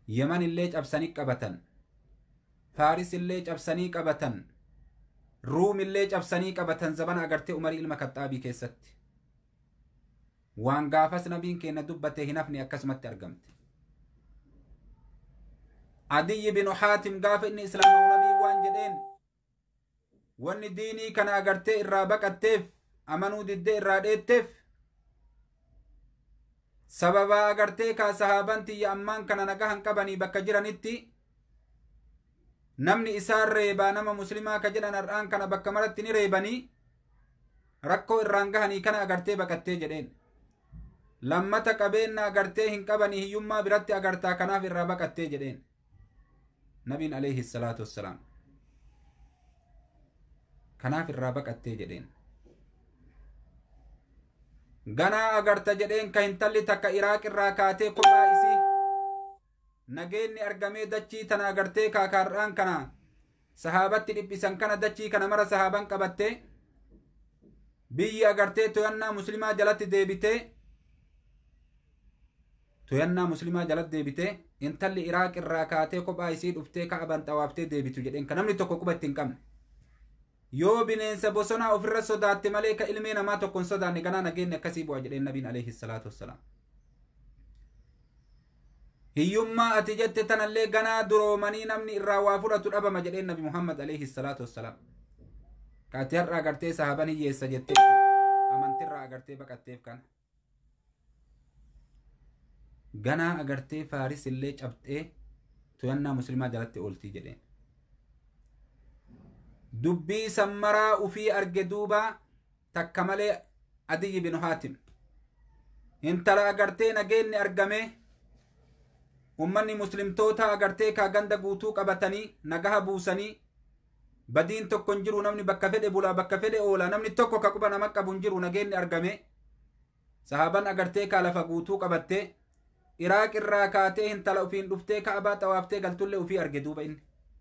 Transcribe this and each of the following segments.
yeman illee cabsanii qabatan faaris illee cabsanii qabatan ruum illee cabsanii qabatan zabana agartee umarii ilma kaxaabii keessatti waan gaafas nabiin keenya dubbate hin hafne akkasumatti argamte adiyyi binu haatim gaafa inni islaamawu nabii waan jedheen wanni diinii kana agartee irraa baqatteef amanuu diddee irraa dheetteef sababaa agartee kaa sahaaban tiyya ammaan kana nagahan qabanii bakka jiranitti namni isaan reebaa nama muslimaa ka jedhan har'aan kana bakka maratti ni reebanii rakkoo irraan gahanii kana agartee baqattee jedheen lammata qabeenna agartee hin qabanii hiyyummaa biratti agartaa kanaaf irraa baqattee jedheen nabiin alayhi salaatu wassalaam kanaaf irraa baqattee jedheen ganaa agarta jedheen ka hintalli takka iraaq irraa kaatee kophaa isii nageenni argamee dachii tana agartee kaakaar'aan kana sahaabatti dhiphisan kana dachii kana mara sahaaban qabattee biyyi agartee toyannaa muslimaa jalatti deebitee toyannaa muslimaa jalatti deebitee intalli iraaq irraa kaatee kophaa isii dhuftee ka'aban xawaaftee deebitu jedheen ka namni tokko quba itti hin qabne yoo bineensa bosonaa ofirra sodaatte malee ka ilmee namaa tokko hin sodaanne ganaa nageenni akkasii bu'a jedheen nabiin alayhi salaatu wassalaam hiyyummaa ati jette tanallee ganaa duroomanii namni irraa waa fudhatu dhabama jedheen nabi muhammad alayhi salaatu wassalaam kaati har'a agartee sahaban hiyyeessa jettee amantirraa agartee baqatteef kana ganaa agartee faaris illee cabxee toyannaa muslimaa jalatti ooltii jedheen dubbii sammaraa ufii arge duuba takka malee adiyyi binu haatim intala agartee nageenni argame ummanni muslimtoota agartee kaa ganda guutuu qabatanii nagaha buusanii badiin tokko hin jiru namni bakka fedhe bulaa bakka fedhe oola namni tokko ka quba nama qabu hin jiru nageenni argame sahaban agartee kaa lafa guutuu qabattee iraaq irraa kaatee intala ufiin dhuftee ka'abaa xawaaftee galtullee ufii arge duuba inni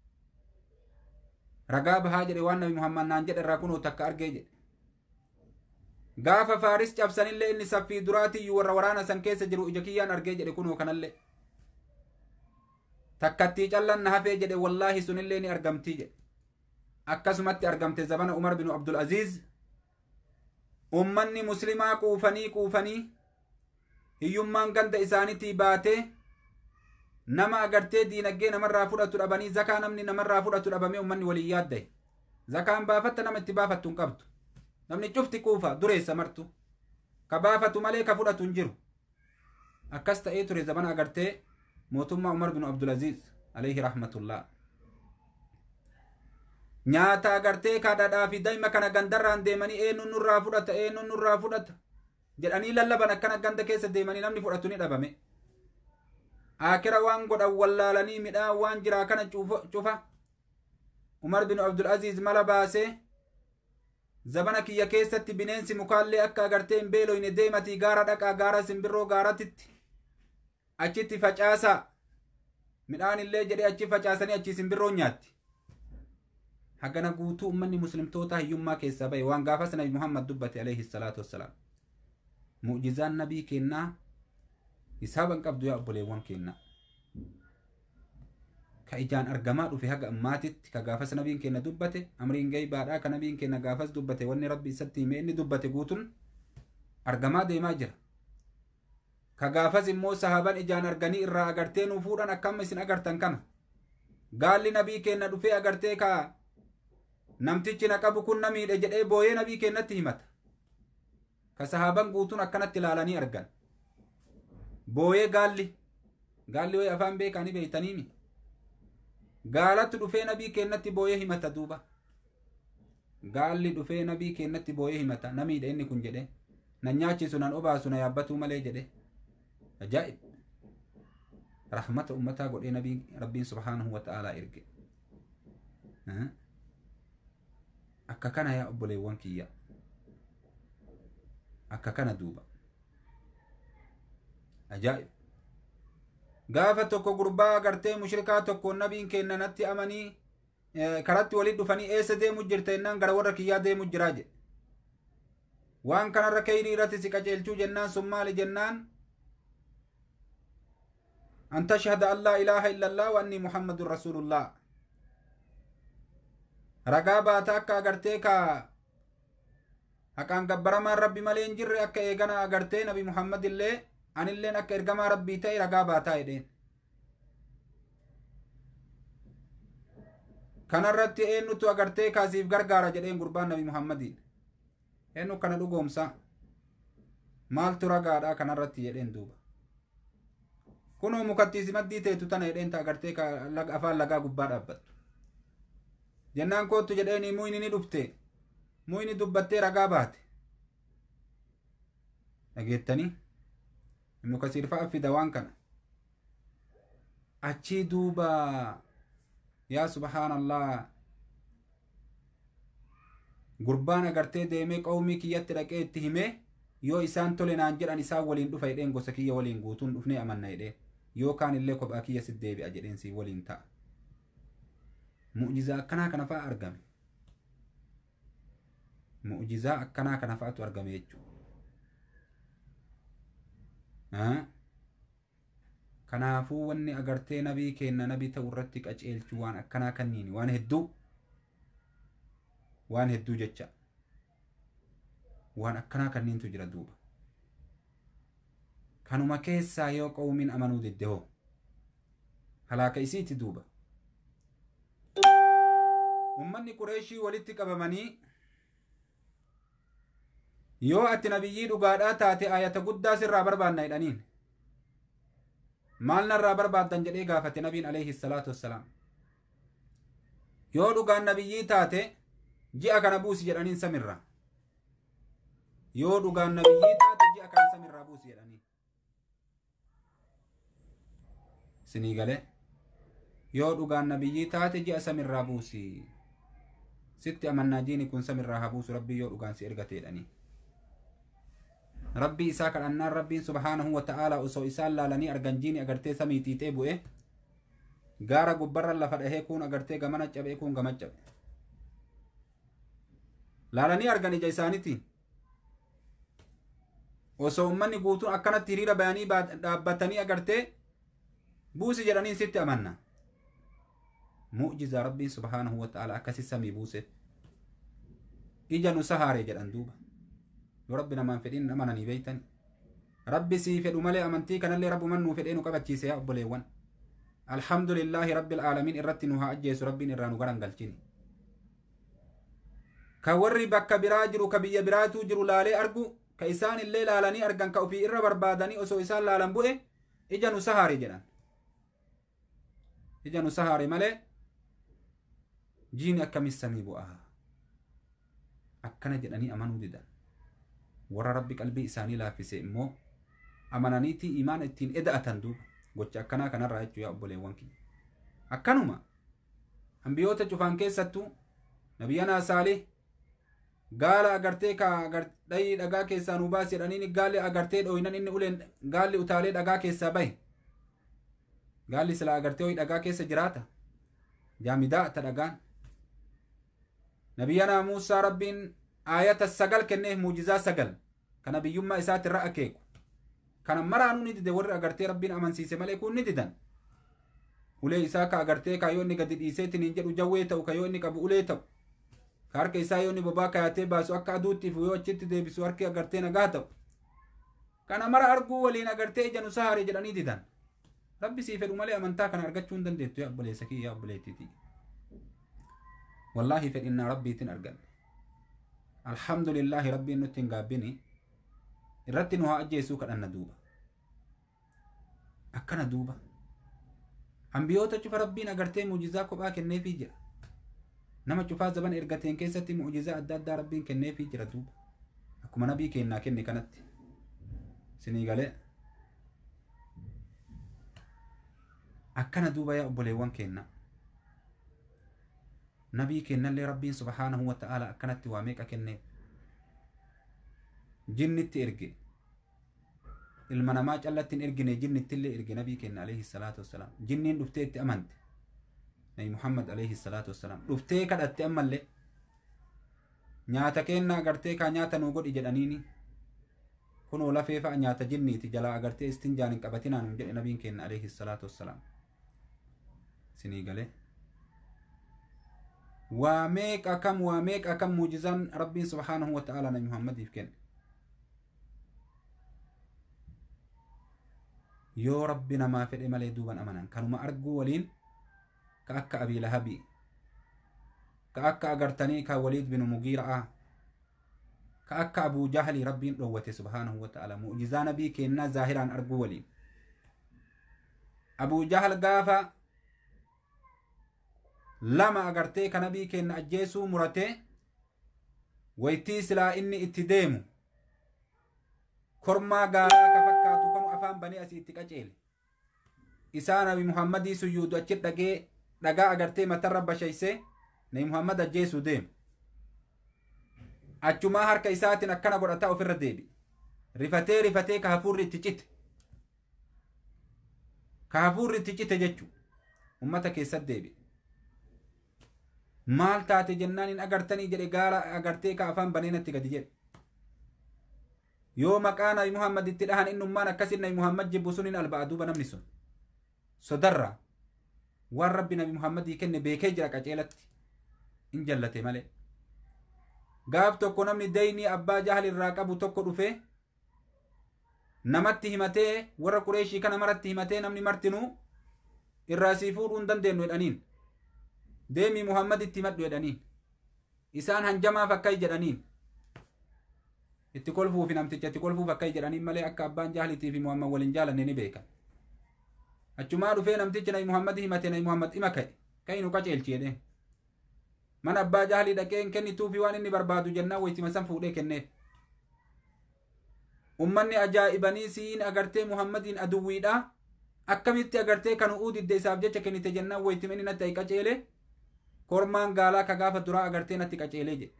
ragaa bahaa jedhe waan nabi muhammad naan jedhe irraa kunoo takka argee jedhe gaafa faaris cabsanillee inni saffii duraatiyyuu warra waraana san keessa jiru ija kiyyaan argee jedhe kunoo kanallee takkattii callan na hafee jedhe wallaahi sunillee ni argamtii jedhe akkasumatti argamte zabana umar binu abdul aziz ummanni muslimaa quufanii quufanii hiyyummaan ganda isaanitii baatee nama agartee diinaggee namarraa fudhatu dhabanii zakaa namni namarraa fudhatu dhabamee ummanni waliin yaaddae zakaan baafatta nama itti baafattu hin qabdu namni cufti quufa dureessa martu ka baafatu malee ka fudhatu hin jiru akkas ta'ee ture zabana agartee mootummaa umar bin abdulaziz alayhi rahmatullah nyaata agartee ka dhadhaa fi daa'ima kana gandarraan deemanii eenyuun nurraa fudhata eenyuun nurraa fudhata jedhanii lallaban akkana ganda keessa deemanii namni fudhatu ni dhabame akira waan godhan wallaalanii midhaan waan jiraa kana cufa umar bin abdulaziz mala baasee zabana kiyya keessatti bineensi mukaallee akka agartee hin beeloyne deematii gaara dhaqaa gaara simbirroo gaaratitti achitti facaasaa midhaan illee jedhee achi facaasanii achi simbirroo nyaatti hagana guutuu ummanni muslimtoota hiyyummaa keessaa bahe waan gaafas nabi muhammad dubbate alayhi salaatu wassalaam mu'jizaan nabii kennaa hisaaban qabdu yaa obboleewwan kennaa ka ijaan argamaa dhufe haga ammaatitti ka gaafas nabiin kenna dubbate amriin gaybaadhaa ka nabiin kenna gaafas dubbate wanni rabbi isatti hime inni dubbate guutun argamaa deemaa jira ka gaafas immoo sahaban ijaan arganii irraa agartee nuu fuudhan akkama isin agartan kana gaalli nabii kenna dhufee agartee ka namtichi na qabu kun na miidhe jedhee booyee nabii kennatti himata ka sahaban guutuun akkanatti ilaalanii argan booyee gaalli gaalli way afaan beekanii beeytaniimi gaalatti dhufee nabii kennatti booyee himata duuba gaalli dhufee nabii kennatti booyee himata na miidhe inni kun jedhe na nyaachisu nan obaasu na yaabbatuu malee jedhe ajaa'ib rahmata ummataa godhee nabii rabbiin subhaanahu wa ta'aalaa erge akka kana yaa obboleewwan kiyya akka kana duuba ajaa'ib gaafa tokko gurbaa agartee mushrikaa tokko nabiin kenna natti amanii karatti walit dhufanii eessa deemu jirta jennaan gara warra kiyyaa deemu jiraa jedhe waan kanarra kayrii irratti si qaceelchuu jennaan sun maali jennaan an tashhada an laa ilaaha illa allah wa anni muhammadun rasulullah ragaa baata akka agartee ka haqaan gabbaramaan rabbi malee hin jirre akka eegana agartee nabi muhammad illee anilleen akka ergamaa rabbii ta'e ragaa baataa jedheen kanarratti eenyutu agartee kaasiif gargaara jedheen gurbaan nabi muhammadiin eenyu kana dhugoomsa maaltu ragaadha kanarratti jedheen duuba kunoo mukattiisi maddii teetu tana jedheen ta agartee afaan lagaa gubbaa dhaabbattu jennaan koottu jedheeni muyni ni dhufte muyni dubbattee ragaa baate dhageettanii ibnu kasiir fa'a fida waan kana achii duuba yaa subhaanallah gurbaan agartee deemee qawmii kiyyatti dhaqee itti himee yoo isaan tole naan jedhan isaan waliin dhufa jedheen gosa kiyya waliin guutuun dhufnee amanna jedheen yookaan illee kophaa kiyya sit deebi'a jedheen si waliin ta'a mu'jizaa akkanaa kana fa'a argame mu'jizaa akkanaa kana fa'atu argame jechuudha kanaafuu wanni agartee nabii kenna nabii ta'u irratti qaceelchuu waan akkanaa kanniini waan hedduu waan hedduu jecha waan akkanaa kanniintu jira duuba kanuma keessaa yoo qawmiin amanuu didde hoo halaaka isiiti duuba ummanni qureeshii walitti qabamanii yoo ati nabiyyii dhugaadhaa taate ayata guddaa sirraa barbaanna jedhaniin maal narraa barbaaddan jedhee gaafate nabiin alayhi salaatu wassalaam yoo dhugaan nabiyyii taate ji'a kana buusi jedhaniin samirraa yoo dhugaan nabiyyii taate ji'a kana samirraa buusi jedhaniin sinii galee yoo dhugaan nabiyyii taate ji'a samirraa buusi sitti amannaa diini kun samirraa haa buusu rabbii yoo dhugaan si ergate jedhanii rabbii isaa kadhannaan rabbiin subhaanahu wa ta'aalaa osoo isaan laalanii argan jiini agartee samii xiixee bu'e gaara gubbarra lafa dhahee kun agartee gamana cabee kun gama cabe laalanii argan ija isaaniitiin osoo ummanni guutuun akkanatti hiriira bayanii dhaabbatanii agartee buusi jedhaniin sitti amanna mu'jizaa rabbiin subhaanahu wa ta'aalaa akkasi samii buuse ija nu sahaare jedhan duuba yoo rabbi namaan fedhin amananii beeytan rabbi sii fedhu malee amantii kanallee rabbuman nuu fedhee nu qabachiise yaa obboleewwan alhamdulillaahi rabbil aalamiin irratti nu haa ajjeesu rabbiin irraa nu garan galchini ka warri bakka biraa jiru ka biyya biraatuu jiru laalee argu ka isaan illee laalanii argan ka ofii irra barbaadanii osoo isaan laalan bu'e ija nu sahaare jedhan ija nu sahaare malee jiini akkamis samii bu'aa akkana jedhanii amanuu didan warra rabbi qalbii isaanii laaffise immoo amananiitii imaan ittiin eda'atan duuba gocha akkanaa kanarraa jechuu yaa obboleewwan kiyya akkanuma ambiyoota cufaan keessattuu nabiyyanaa saalih gaala agartee ka dhayii dhagaa keessaa nu baasi jedhaniin gaalli agartee dhooynan inni uleen gaalli utaalee dhagaa keessaa bahe gaalli sila agartee hoyi dhagaa keessa jiraata jaamidaa ta dhagaan nabiyyanaa muusaa rabbiin aayata sagal kenneef muujizaa sagal kana biyyummaa isaati irra akeeku kana maraanuu ni dide warri agartee rabbiin amansiise malee kun ni didan ulee isaa ka agartee ka yoo inni gadi dhiiseetiin hin jedhu jawwee ta'u ka yoo inni qabu ulee ta'u ka harka isaa yoo inni bobaa kaayatee baasu akka aduuttiif yoo achitti deebisu harki agartee nagaa ta'u kana mara arguu waliin agartee ija nu sahaare jedhanii didan rabbi sii fedhu malee amantaa kana argachuu hin dandeettu yaa obboleessa kiyya yaa obboleettiiti wallaahi fedhinnaa rabbiitiin arganne alhamdulillaahi rabbiin nutti hin gaabbini irratti nu haa ajjeesuu kadhanna duuba akkana duuba ambiyoota cufa rabbiin agartee muujizaa kophaa kenneefii jira nama cufaa zaban ergateen keessatti muujizaa adda addaa rabbiin kenneefii jira duuba akkuma nabii kennaa kenne kanatti sinii galee akkana duuba yaa obboleewwan kenna nabii kennallee rabbiin subhaanahu wa ta'ala akkanatti waa meeqa kenneef jinnitti erge ilma namaa callatti hin ergine jinnittillee erge nabii kenna alayhi salaatu wassalaam jinniin dhuftee itti amante nabi muhammad alayhi salaatu wassalaam dhuftee kadhatte ammallee nyaata kennaa agartee kaa nyaata nuu godhi jedhaniini kunoo lafee fa'a nyaata jinniiti jalaa agartee istinjaan hin qabatinaan jedhe nabiin keenya alayhi salaatu wassalaam sinii galee waa meeqa kam waa meeqa kam muujizaan rabbiin subhaanahu wa ta'ala nabi muhammadiif kenne yoo rabbi namaa fedhe malee duuban amanan kanuma arguu waliin ka akka abii lahabii ka akka agartanii ka waliid binu mugiira'a ka akka abuu jahlii rabbiin dhowwate subhaanahu wa ta'ala mu'jizaa nabii kennaa zaahiraan arguu waliin abuu jahal gaafa lama agartee ka nabii kenna ajjeesuu muratee waytii silaa inni itti deemu kormaa gaaraa ka fakkaatu kanu afaan banee asii itti qaceele isaa nabi muhammadii suyyuudu achi dhagee dhagaa agartee matarra bashayse nabi muhammad ajjeesuu deemu achumaa harka isaatiin akkana godhataa ofirra deebi rifatee rifatee ka hafuurri itti cite ka hafuurri itti cite jechuu ummata keessatti deebi maal taate jennaan hin agartanii jedhe gaara agartee ka afaan baneenatti gadi jedhe yoo maqaa nabi muhammad itti dhahan innummaan akkasin nabi muhammad jibbu sun hin alba'a duuba namni sun sodarra waan rabbi nabi muhammadii kenne beekee jira qaceelatti in jallate malee gaaf tokko namni daynii abbaa jahal irraa qabu tokko dhufe namatti himatee warra qureeshii kana maratti himatee namni martinuu irraa sii fuudhuu hin dandeenyu jedhaniin deemii muhammad itti himadhu jedhaniin isaan hanjamaaf akkai jedhaniin itti kolfuufi namticha itti kolfuuf akkai jedhaniin malee akka abbaan jahalitii fi muhammad waliin jaalanne ni beekan achumaa dhufee namtichi nabi muhammad himate nabi muhammad ima ka'e ka'e nu qaceelchi jedheen mana abbaa jahalii dhaqee hin kennituufi waan inni barbaadu jennaan waytima san fuudhee kenneef ummanni ajaa'ibanii siin agartee muhammadiin aduwwiidha akkamitti agartee kan u'uu didde isaaf jecha kennite jennaan waytima inni natti qaceele kormaan gaalaa ka gaafa duraa agartee natti qaceelee jedhe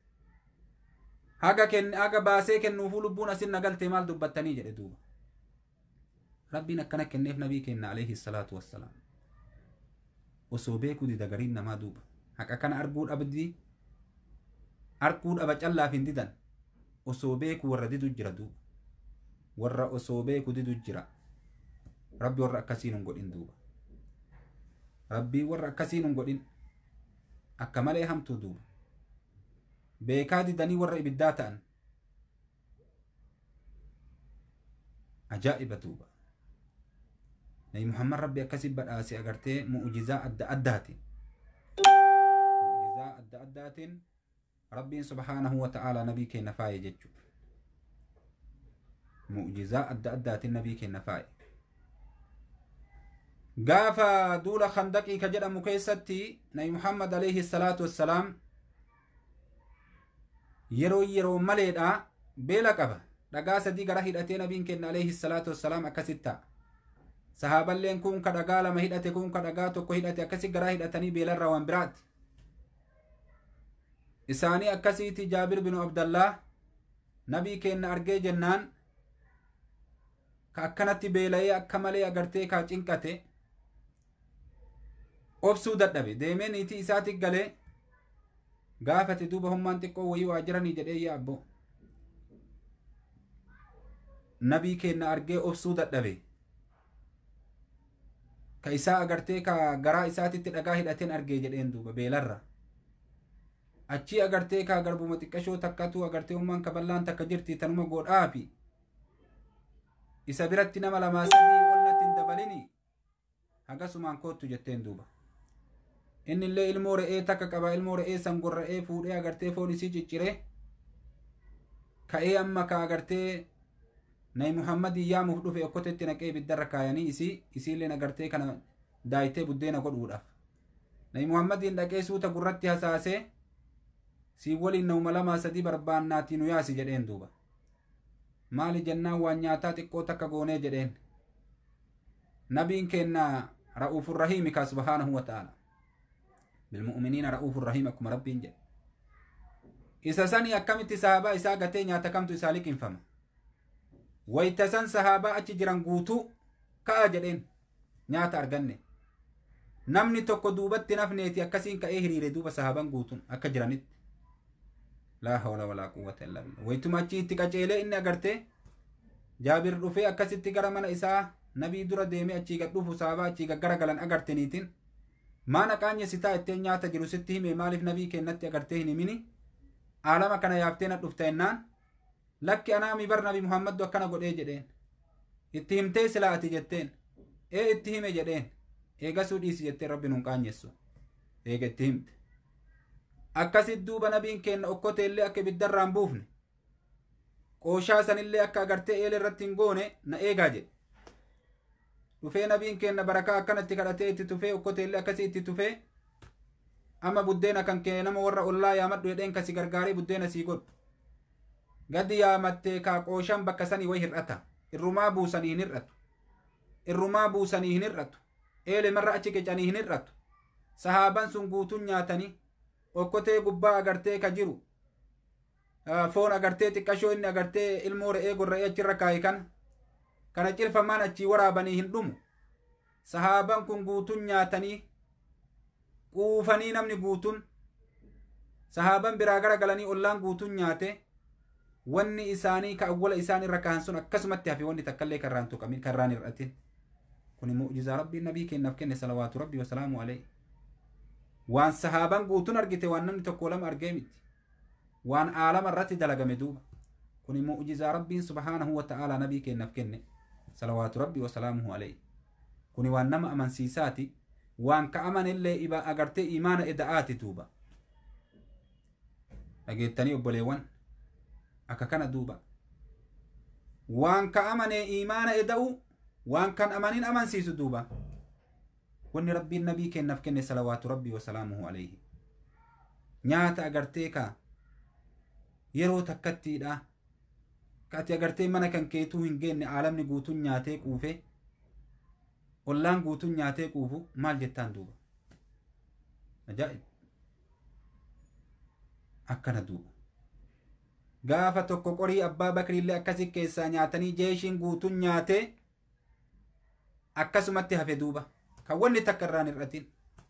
haga kenne haga baasee kennuufuu lubbuun asin nagalte maal dubbattanii jedhe duuba rabbiin akkana kenneef nabii kenna alayhi salaatu wassalaam osoo beekuu dida gariin namaa duuba haqa kana arguu dhabdi arguu dhaba callaaf hin didan osoo beeku warra didu jira duuba warra osoo beeku didu jira rabbi warra akkasiin hin godhin duuba rabbii warra akkasiin hin godhin akka malee hamtuu duuba beekaa didanii warra ibiddaa ta'an ajaa'iba duuba nabi muhammad rabbi akkasi badhaase agartee mu'jizaa adda addaatiin mu'jizaa adda addaatiin rabbiin subhaanahu wa ta'aalaa nabii kenna faaye jechuu mu'jizaa adda addaatiin nabii kenna faaye gaafa duula khandaqii ka jedhamu keessatti nabi muhammad alayhi salaatu wassalaam yeroo yeroo maleedha beela qaba dhagaa sadii gara hidhatee nabiin kenna alayhi salaatu wassalaam akkasit ta'a sahaaballeen kun ka dhagaa lama hidhate kun ka dhagaa tokko hidhate akkasi garaa hidhatanii beelarraa waan biraatti isaanii akkasiiti jaabir binu abdallah nabii kenna argee jennaan ka akkanatti beela'ee akka malee agartee kaa cinqate obsuu dadhabe deemee niitii isaati galee gaafate duuba hummaan xiqqoo wayii waa jiranii jedhee yaa abbo nabii kenna argee obsuu dadhabe ka isaa agartee ka garaa isaatitti dhagaa hidhateen argee jedheen duuba beelarra achii agartee ka garbuma xiqqashoo takkatu agartee ummaan kaballaan takka jirti tanuma godhaafi isa biratti nama lamaa sadii ollatti hin dabalini hagasumaan koottu jetteen duuba inni illee ilmoo re'ee takka qaba ilmoo re'ee san gorra'ee fuudhee agartee foon isii ciccire ka'ee amma ka agartee nabi muhammadii yaamuuf dhufe okkotetti naqee ibiddarra kaayanii isii isiilleen agartee kana daayitee buddeena godhuudhaaf nabi muhammadiin dhaqee suuta gurratti hasaasee sii waliin nauma lamaa sadii barbaannaatii nu yaasi jedheen duuba maali jennaan waan nyaataa xiqqoo takka goonee jedheen nabiin kenna ra'uufun rahiimi kaa subhaanahu wa ta'ala bilmu'miniina ra'uufun rahiim akkuma rabbiin jedhe isa sanii akkamitti sahabaa isaa gatee nyaata kamtu isaa liqinfama wayta san sahaabaa achi jiran guutuu ka'a jedheen nyaata arganne namni tokko duubatti nafneeti akkasiin ka'ee hiriire duuba sahaaban guutuun akka jiranitti laa hawla walaa quwwata illaa billah waytuma achi itti qaceelee inni agarte jaabir dhufee akkasitti gara mana isaa nabii dura deemee achii gad dhufu saabaa achii gaggaragalan agarteniitiin maana qaanya sitaa itteen nyaata jiru sitti hime maaliif nabii kennatti agartee hin himini aalama kana yaaftee na dhufta ennaan lakki anaami bar nabi muhammaddu akkana godhee jedheen itti himtee silaa ati jetteen ee itti hime jedheen eegasuu dhiisi jettee rabbi nun qaanyessu eega itti himte akkasit duuba nabiin kenna okkoteellee akka ibiddarraan buufne qooshaa sanillee akka agartee eela irratti hin goone na eegaa jedhe dhufee nabiin kenna barakaa akkanatti kadhatee itti tufee okkoteellee akkasii itti tufee amma buddeena kan kee nama warra ollaa yaamadhu jedheen kasi gargaaree buddeena sii godhu gadi yaamattee kaa qooshan bakka sanii way hir'ata irrumaa buusanii hin hir'atu irrumaa buusanii hin hir'atu eele marra achi qicanii hin hir'atu sahaaban sun guutuun nyaatanii okkotee gubbaa agartee ka jiru foon agartee xiqqashoo inni agartee ilmoo re'ee gorra'ee achirra kaaye kana kana cirfamaan achii waraabanii hin dhumu sahaaban kun guutuun nyaatanii quufanii namni guutuun sahaaban biraa gara galanii ollaan guutuun nyaate wanni isaanii ka awwala isaan irra kahan sun akkasumatti hafe wanni takkallee karraan tuqamin karraan hir'atin kuni mu'jizaa rabbiin nabii kennaaf kenne salawaatu rabbi wasalaamu alayhi waan sahaaban guutuun argite waan namni tokko lama argee miti waan aalama irratti dalagame duuba kuni mu'jizaa rabbiin subhaanahu wa ta'aalaa nabii kennaaf kenne salawaatu rabbi wasalaamuhu alayhi kuni waan nama amansiisaati waan ka amanillee iba agartee imaana eda'aati duuba dhageettanii obboleewwan akka kana duuba waan ka amanee imaana eda'u waan kan amanin amansiisu duuba wanni rabbiin nabii kennaaf kenne salawaatu rabbi wasalaamuhu alayhi nyaata agartee ka yeroo takkattiidha ka ati agartee mana kan keetuu hin geenne aalamni guutuun nyaatee quufe ollaan guutuun nyaatee quufu maal jettaan duuba ajaa'ib akkana duuba gaafa tokko qorii abbaa bakriillee akkasi keessaa nyaatanii jeeshiin guutuun nyaatee akkasumatti hafe duuba kan wanni takka irraan hir'atin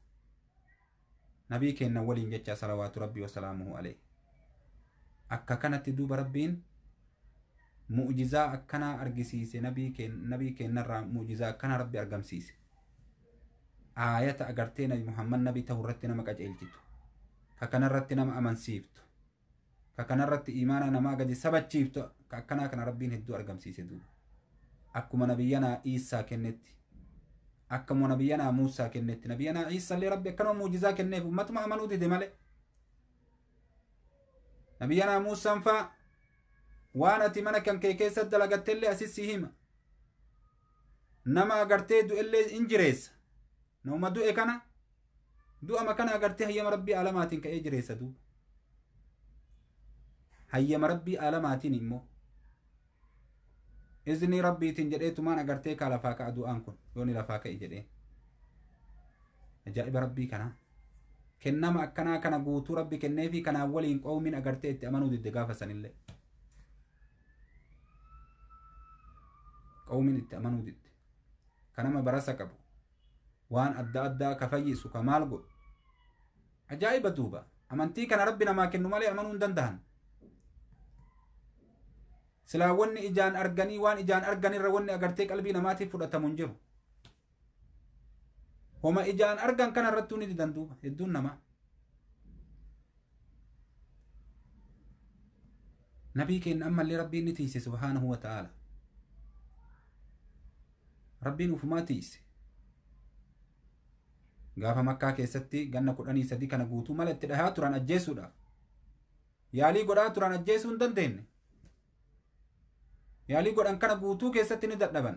nabii kennan waliin jecha salawaatu rabbi wasalaamuhu alayhi akka kanatti duuba rabbiin mu'jizaa akkanaa argisiise nabii kennarraa mu'jizaa akkanaa rabbi argamsiise aayata agartee nabi muhammad nabii ta'u irratti nama qaceelchitu ka kanarratti nama amansiiftu ka kanarratti imaana namaa gadi sabachiiftu ka akkanaa kana rabbiin hedduu argamsiise duuba akkuma nabiyyanaa iisaa kennetti akkuma nabiyyanaa muusaa kennetti nabiyyanaa iisallee rabbi akkanuma mu'jizaa kenneef ummatuma amanuu dide malee nabiyyanaa muusaan faa waan ati mana kan kee keessatti dalagattellee asis si hima nama agartee du'ellee in jireessa nama du'e kana du'ama kana agartee hayyama rabbii aalamaatiin ka'ee jireessa duuba hayyama rabbii aalamaatiin immoo izni rabbiitiin jedheetumaan agartee kaa lafaa ka'a du'aan kun yooni lafaa ka'e jedheen ajaa'iba rabbii kanaa kennama akkanaa kana guutuu rabbi kenneefi kanaan waliin qoomin agartee itti amanuu didde gaafa sanillee qawmin itti amanuu didde kanama barasa qabu waan adda addaa ka fayyisu ka maal godhu ajaa'iba duuba amantii kana rabbi namaa kennu malee amanuu hin danda'an silaa wanni ijaan arganii waan ijaan arganirra wanni agartee qalbii namaatiif fudhatamu hin jiru homa ijaan argan kana irrattuu ni didan duuba hedduun namaa nabii keenya ammallee rabbiin ni tiise subhaanahu wa ta'aala rabbiin ufumaa tiise gaafa makkaa keessatti ganna kudhanii sadii kana guutuu mala itti dhahaa turan ajjeesuudhaaf yaalii godhaa turan ajjeesuu hin dandeenye yaalii godhan kana guutuu keessatti ni dadhaban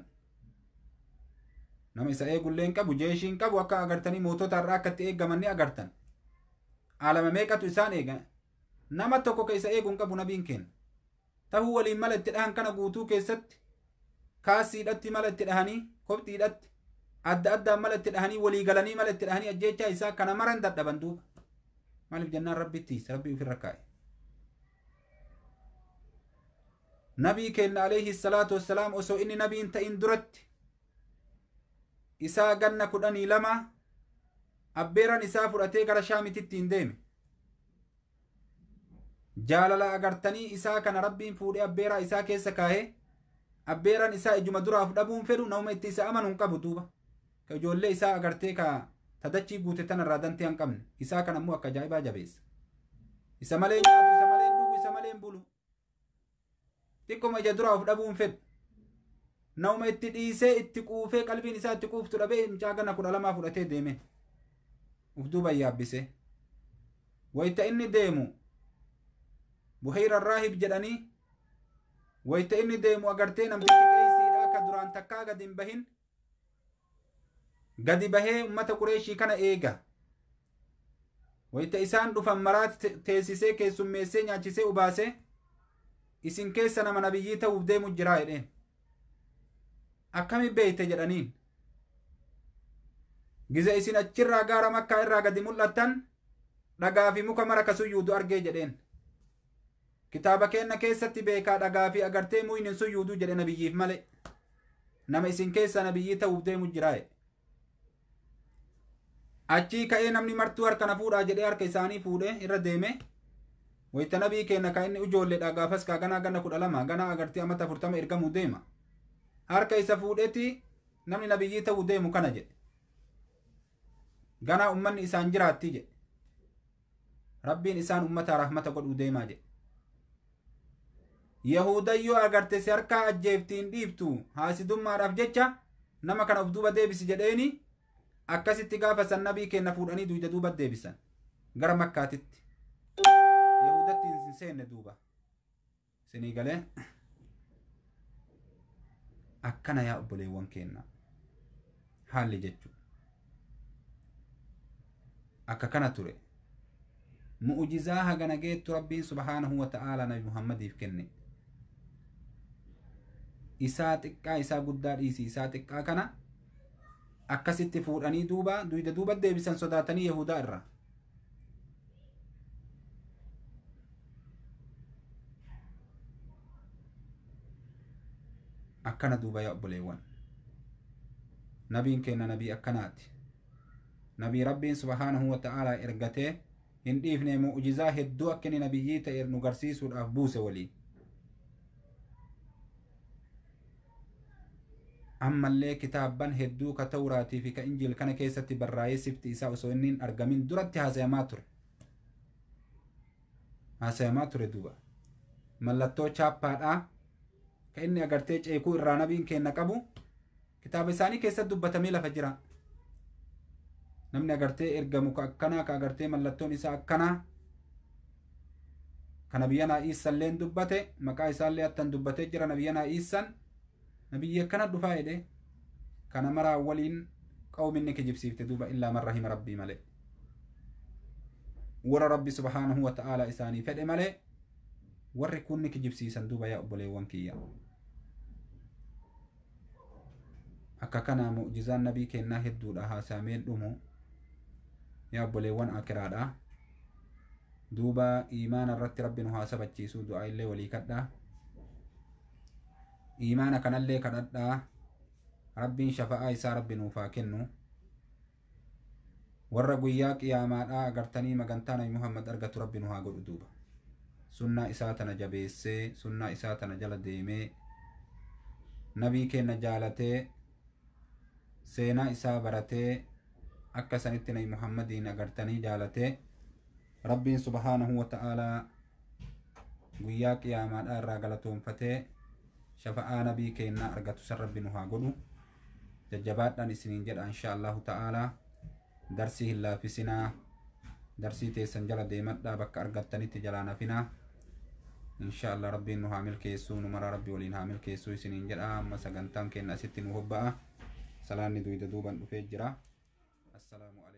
nama isa eegullee hin qabu jeeshii hin qabu akka agartanii mootota irraa akka itti eeggaman ni agartan aalama meeqatu isaan eega nama tokko ka isa eegu hin qabu nabiin kenna tahuu waliin mala itti dhahan kana guutuu keessatti kaasiidhatti mala itti dhahanii kophiidhatti adda addaan mala itti dhahanii walii galanii mala itti dhahanii ajjeechaa isaa kana maran dadhaban duuba maaliif jennaan rabbittiis rabbii ofirra kaa'e nabii kenna alayhi salaatu wassalaam osoo inni nabiin ta'in duratti isaa ganna kudhanii lama abbeeran isaa fudhatee gara shaamititti hin deeme jaalala agartanii isaa kana rabbiin fuudhee abbeeraa isaa keessa kaa'ee abbeeran isaa ijuma duraaf dhabuun fedhu nama itti isa amanu hin qabu duuba ka ijoollee isaa agartee ka tadachii guute tanarraa dantee hin qabne isaa kan ammoo akka ajaa'ibaa jabeessa isa malee nyaatu isa malee dhugu isa malee bulu xiqqoma ija duraaf dhabuun fedhu nama itti dhiisee itti quufee qalbiin isaa itti quuftu dhabee mucaa gana kudha lamaa fudhatee deeme uf duuba yaabbise wayta inni deemu buhiira raahib jedhanii wayta inni deemu agartee namtichi qeeysiidha akka duraan takkaa gadi hin bahin gadi bahee ummata qureeshii kana eega wayta isaan dhufan maraati teessisee keessummeessee nyaachisee ubaasee isin keessa nama nabiyyii ta'uuf deemu jiraa jedheen akkami beeyte jedhaniin giza isin achirraa gaara makkaa irraa gadi mul'attan dhagaa fi muka mara kasuyyuudu argee jedheen kitaaba keenna keessatti beekaa dhagaa fi agartee muynin suyyuudu jedhe nabiyyiif male nama isin keessa nabiyyii ta'uuf deemu jiraaye achii ka'ee namni martuu harka na fuudhaa jedhee harka isaanii fuudhee irra deeme wayta nabii keenna ka inni ijoolleedha gaafas kaa ganaa gana kudha lama ganaa agartee amata afurtama ergamuu deema harka isa fuudheeti namni nabiyyii ta'uu deemu kana jedhe ganaa ummanni isaan jiraatti jedhe rabbiin isaan ummataa rahmata godhuu deemaa jedhe yahudayyoo agarte si harkaa ajjeeftiin dhiiftu haasidummaadhaaf jecha nama kana of duuba deebisi jedheeni akkasitti gaafa san nabii keenna fuudhanii duyda duuba deebisan gara makkaatitti yahudatti hin seenne duuba isinii galee akkana yaa obboleewwan keenna haalli jechu akka kana ture mu'ujizaa hagana geettu rabbiin subhaanahu wa ta'aalaa nabi muhammadiif kenne isaa xiqqaa isaa guddaa dhiisi isaa xiqqaa kana akkasitti fuudhanii duuba duyda duuba deebisan sodaatanii yahudaa irra akkana duuba yaa obboleewwan nabiin keenna nabii akkanaati nabii rabbiin subhaanahu wa ta'aalaa ergatee hin dhiifne mu'jizaa hedduu akka inni nabiyyii ta'e nu garsiisuudhaaf buuse waliin ammallee kitaabban hedduu ka tawraatii fi ka injiil kana keessatti barraa'ee sifti isaa osoo inni hin argamin duratti haasayamaa ture haasayamaa ture duuba mallattoo chaappaadhaa ka inni agartee ceekuu irraa nabiin keenna qabu kitaaba isaanii keessatti dubbatamee lafa jira namni agartee ergamu ka akkanaa ka agartee mallattoon isaa akkanaa ka nabiyyanaa iissalleen dubbate maqaa isaallee attan dubbatee jira nabiyyanaa iissan nabiyyi akkana dhufaa jedhe kana maraa waliin qawminni kijibsiifte duuba illaa man rahima rabbii male warra rabbi subhaanahu wa ta'aalaa isaanii fedhe malee warri kunni kijibsiisan duuba yaa obboleewwan kiyya akka kana mu'jizaan nabii kennaa hedduudha haasaameen dhumu yaa obboleewwan akiraadha duuba iimaana irratti rabbi nu haa sabachiisuu du'aa illee walii kadhaa iimaana kanallee kadhadhaa rabbiin shafa'aa isaa rabbi nuuf haa kennu warra guyyaa qiyaamaadhaa agartanii magantaa nabi muhammad argatu rabbi nu haa godhu duuba sunnaa isaa tana jabeessee sunnaa isaa tana jala deemee nabii keenna jaalatee seenaa isaa baratee akka sanitti nabi muhammadiin agartanii jaalatee rabbiin subhaanahu wa ta'aalaa guyyaa qiyaamaadhaa irraa galatoonfatee shafa'aa nabii keennaa argatu san rabbi nu haa godhu jajjabaadhaan isiniin jedha insha allahu ta'aalaa darsii hin laaffisinaa darsii teessan jala deemadhaa bakka argattanitti jalaa nafinaa insha allah rabbiin nu haa milkeessuu nu maraa rabbi waliin haa milkeessuu isiniin jedha amma sagantaan keenna asitti nu hobba'a salaanni duyda duuban dhufee jira assalaamu